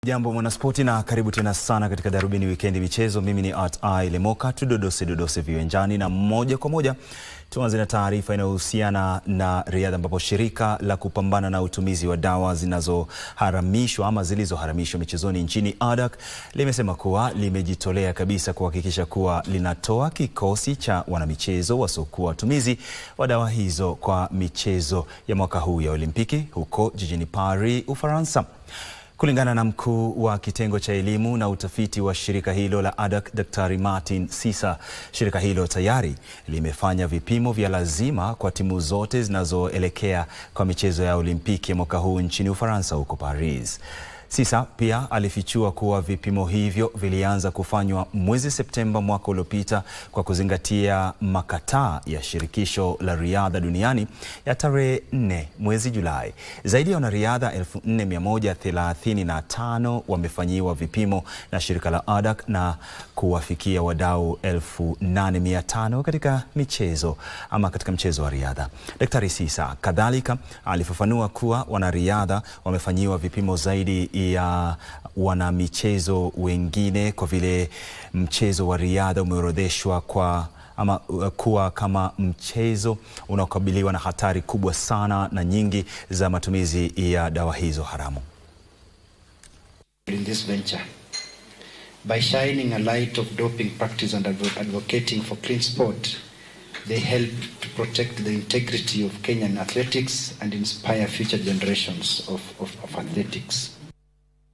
Jambo mwanaspoti na karibu tena sana katika Darubini Wikendi Michezo. Mimi ni Art I Lemoka, tudodose dodose viwanjani na moja kwa moja tuanze na taarifa inayohusiana na riadha, ambapo shirika la kupambana na utumizi wa dawa zinazoharamishwa ama zilizoharamishwa michezoni nchini ADAK limesema kuwa limejitolea kabisa kuhakikisha kuwa linatoa kikosi cha wanamichezo wasiokuwa watumizi wa dawa hizo kwa michezo ya mwaka huu ya Olimpiki huko jijini Paris, Ufaransa. Kulingana na mkuu wa kitengo cha elimu na utafiti wa shirika hilo la ADAK, Daktari Martin Sisa, shirika hilo tayari limefanya vipimo vya lazima kwa timu zote zinazoelekea kwa michezo ya Olimpiki ya mwaka huu nchini Ufaransa huko Paris. Sisa pia alifichua kuwa vipimo hivyo vilianza kufanywa mwezi Septemba mwaka uliopita kwa kuzingatia makataa ya shirikisho la riadha duniani ya tarehe 4 mwezi Julai. Zaidi ya wanariadha 4135 wamefanyiwa vipimo na shirika la ADAK na kuwafikia wadau 8500 katika michezo ama katika mchezo wa riadha. Daktari Sisa kadhalika alifafanua kuwa wanariadha wamefanyiwa vipimo zaidi ya wanamichezo wengine kwa vile mchezo wa riadha umeorodheshwa kwa ama kuwa kama mchezo unaokabiliwa na hatari kubwa sana na nyingi za matumizi ya dawa hizo haramu. in this venture by shining a light of doping practice and advo- advocating for clean sport they help to protect the integrity of Kenyan athletics and inspire future generations of, of, of athletics